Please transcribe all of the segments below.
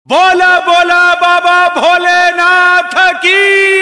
बोला बोला बाबा भोलेनाथ की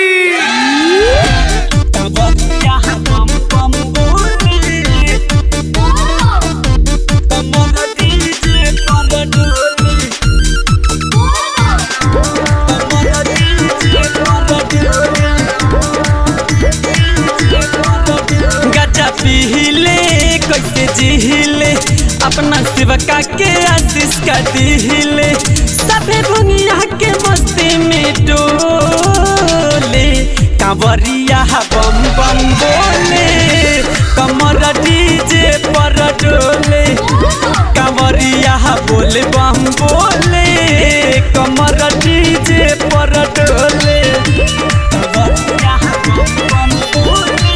गजा पीले कैसे जिहिले अपना शिवका के आशीष का दिहिले सभे दुनिया के मस्ती में डोले कांवरिया बम बम बोले कमर डीजे पर डोले कांवरिया बोले बम बोले कमर डीजे पर डोले कांवरिया बम बम बोले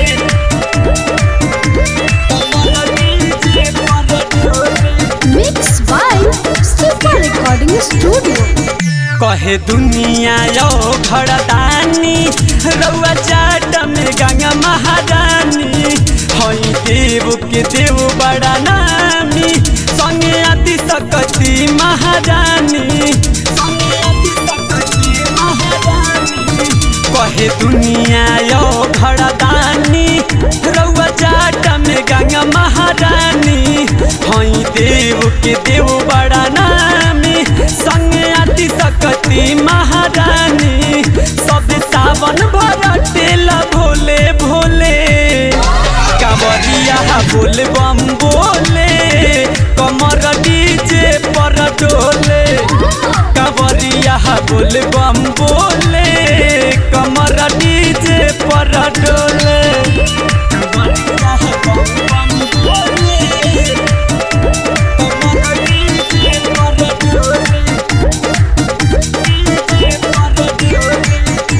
Mixed by Super Recording Studio. कहे दुनिया यो घरदानी रउआ चाट में गंगा महारानी हई देव के देव बड़ा नामी संगे आदि सकती महारानी संगे आदि सकती महारानी कहे दुनिया यो घरदानी रउआ चाट में गंगा महारानी हई देव के देव बड़ा नामी संगे आदि सकती महारानी सब सावन भर टेला भोले भोले कांवरिया बोले बम बोले कमर डीजे पर डोले कांवरिया बोले बम बोले कमर डीजे पर डोले कांवरिया बम बम बोले कमर डीजे पर डोले डीजे पर डोले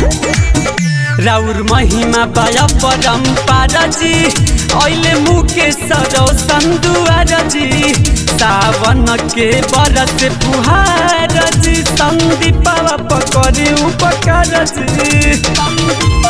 राउर महिमा पाया परम्परा जी अहिले मुकेश रोशन दुआर जी सावन के बरस फुहार जी सन्दीप पकड़ी उपकार जी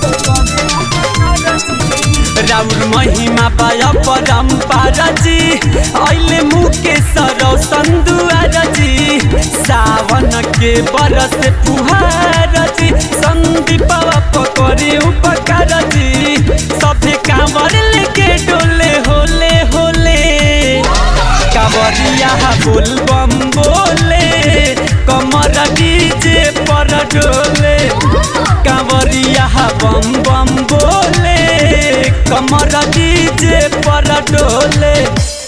राउर महिमा पाया परम्परा जी अहिले मुकेश रोशन दुआर जी सावन के बरस फुहार जी सन्दीप पकड़ी उपकार जी सभे कांवर लेके डोले होले होले कांवरिया बोल बम बोले कमर डीजे पर डोले कांवरिया बम बम बोले कमर डीजे पर डोले